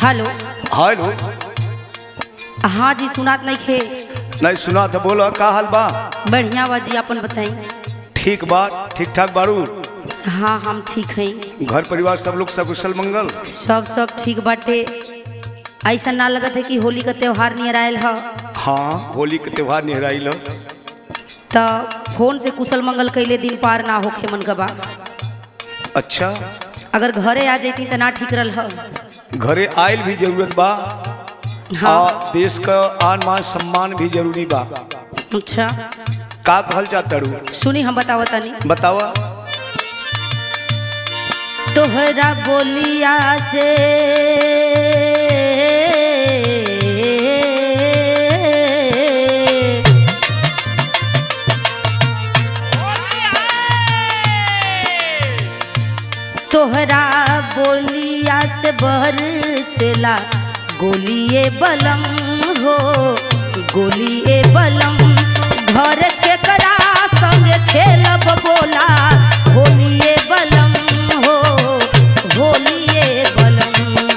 Hello hello हाँ जी सुनात नहीं खे नहीं सुना था बोलो का हाल बा बढ़िया बा जी अपन बताई ठीक बा ठीक ठाक बारू हाँ हम ठीक हैं घर परिवार सब लोग सकुशल मंगल सब सब ठीक बाटे ऐसा ना लगत है कि होली का त्योहार नियर आयल ह हाँ होली के त्योहार निहराइल ह। तो फोन से कुशल मंगल कैले दिन पार ना होखे मन का बा अच्छा अगर घरे आ जाती तो ना ठीक रहल ह घरे आयल भी जरूरत बा हाँ आ देश का आन मान सम्मान भी जरूरी बा अच्छा का कहल चाहता रू सुनी हम बतावत तनी बतावा तोहरा बोलिया से तोहरा बोलिया से बरसेला गोलिए बलम हो गोलिए बलम घर के करा संग खेलब बोला होलिए बलम हो होलिए बलम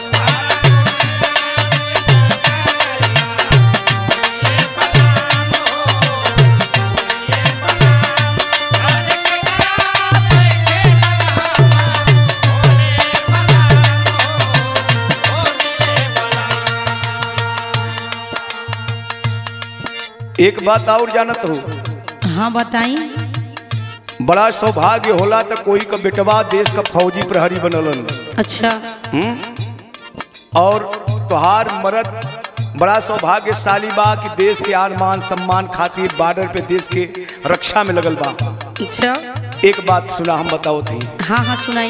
एक बात और जानत हो हाँ बताई बड़ा सौभाग्य होला तो कोई का बेटवा देश का फौजी प्रहरी बनलन अच्छा हम्म? और तोहार मरद बड़ा सौभाग्यशाली बा कि देश के आन मान सम्मान खातिर बॉर्डर पे देश के रक्षा में लगल बा अच्छा एक बात सुना हम बताओ थी हाँ हाँ सुनाई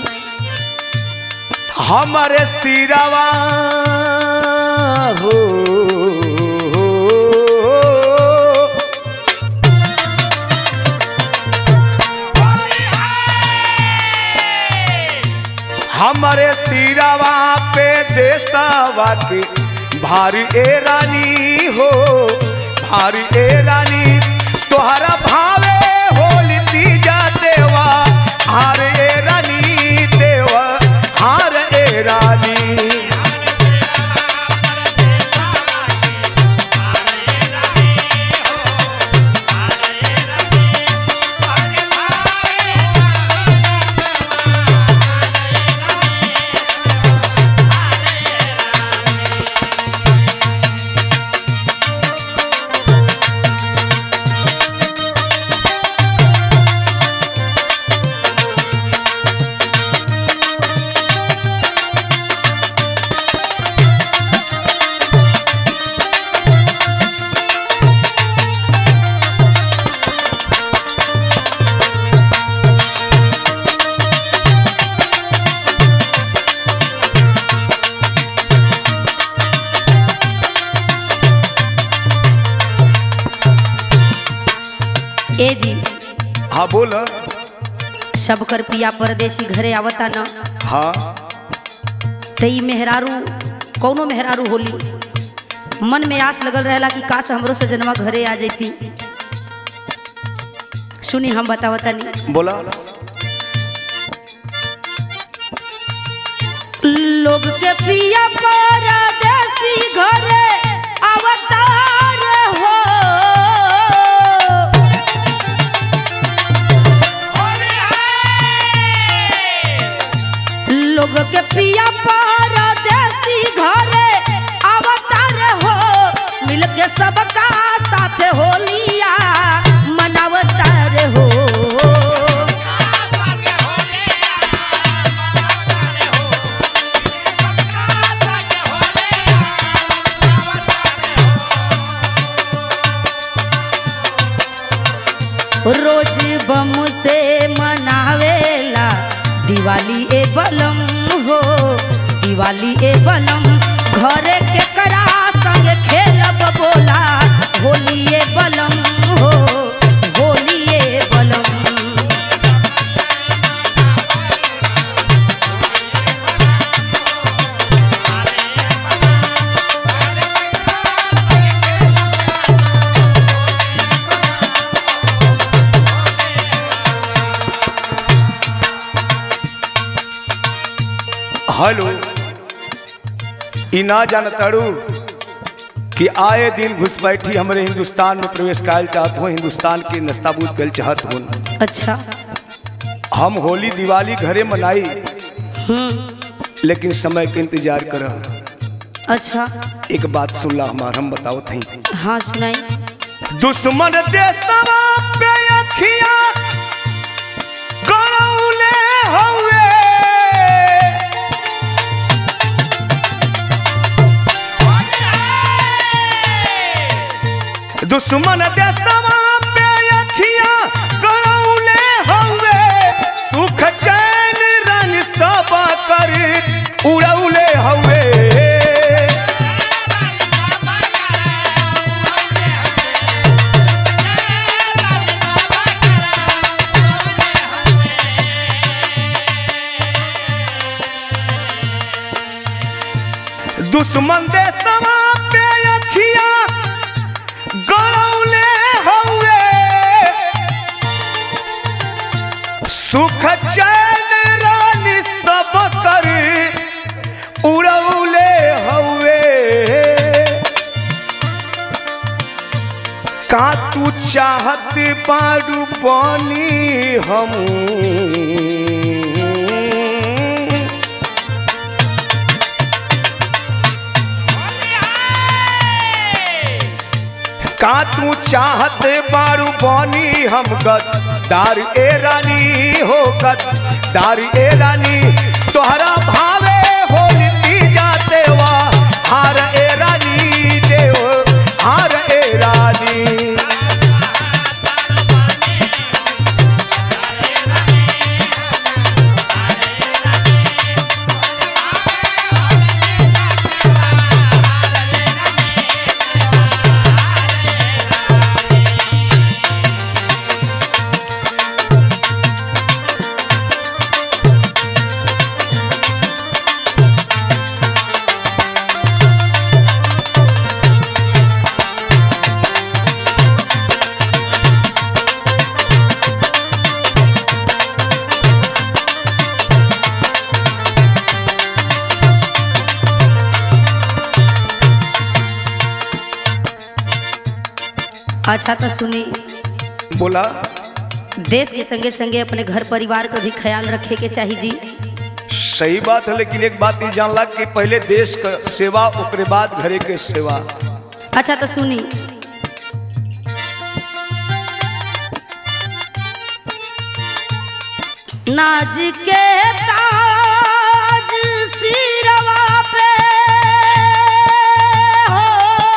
हमारे सिरवा हो हमारे सिरवा पे देशवा के भारी ए रानी हो भारी ए रानी तोहरा भावे होली तीजा देवा हार ए रानी देवा हार ए रानी ए जी हाँ बोल सब कर पिया परदेसी घरे आवता न हाँ तई मेहरारू कौनो मेहरारू होली मन में आस लगल रहेला कि काश हमरो से जनवा घरे आ जैती सुनी हम बतावतनी बोला लोग के पिया परदेसी घरे अवतार हो लोग के पिया परदेसी घरे अवतार हो मिल के सबका साथ होलिया मनावतार हो रोज बम से मनावेला दिवाली ए बलम हो दिवाली ए बलम घरे के करा संग खेलब बोला होली ए बलम हो होली ए बलम हेलो ई ना जानताड़ू कि आए दिन घुसपैठी हमरे हिंदुस्तान में प्रवेश कायल चाहत हो हिंदुस्तान के नस्ताबूद कल चाहत हो अच्छा हम होली दिवाली घरे मनाई हम्म लेकिन समय के इंतजार कर अच्छा एक बात सुनला हमार हम बताओ थी हाँ सुनाई दुश्मन देशवा पे अखियां गड़ौले हउए दुश्मन देशवा पे अखियां गड़ौले हउए सुख चैन रन सब कर उड़ौले हउए दुश्मन दे समा पे अखिया गड़ौले हउए सुख चैन रानी सब कर उड़ौले हउए का तू चाहत बारू बनी हम का तू चाहत बारू बनी हम गद्दार ए रानी हो गद्दार ए रानी तोहरा भावे होली जाते वा हार ए रानी देव हार ए रानी अच्छा तो सुनी बोला देश के संगे संगे अपने घर परिवार का भी ख्याल रखे के चाहिए जी सही बात है लेकिन एक बात ये जानला कि पहले देश का सेवा ओकरे बाद घरे के सेवा अच्छा तो सुनी नाज के ताज सिरवा पे हो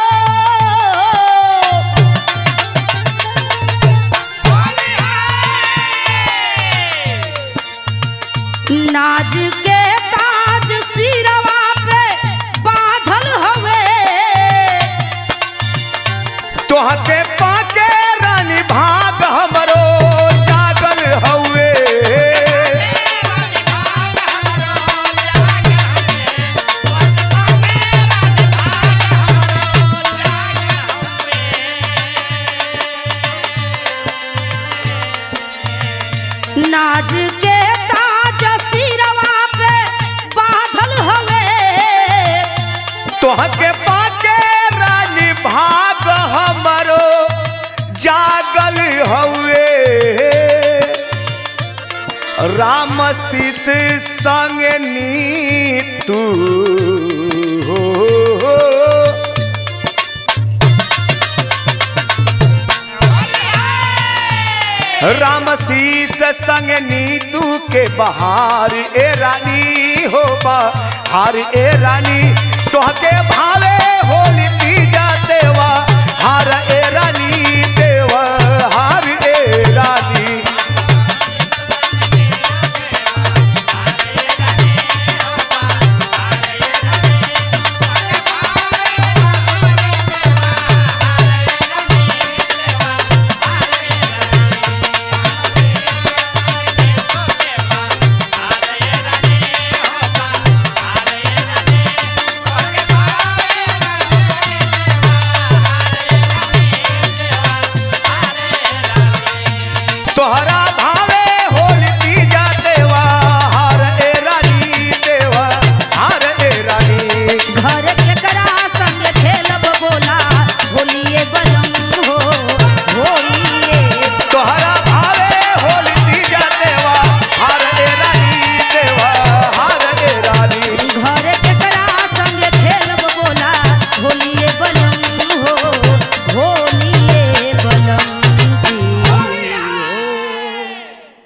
नाज के ताज सिरवा पे बांधल हवे तोहके पाके रानी भाग हमरो जागल हउए नाज के ताज सिरवा पे बांधल हवे तोहके पाके रानी भाग हमरो जागल हउए राम शीस संग नी तू हो राम शीस संग नीतू के बहार ए रानी हो बहार ए रानी तोहके भावे होली पी जाते वा हार ए रानी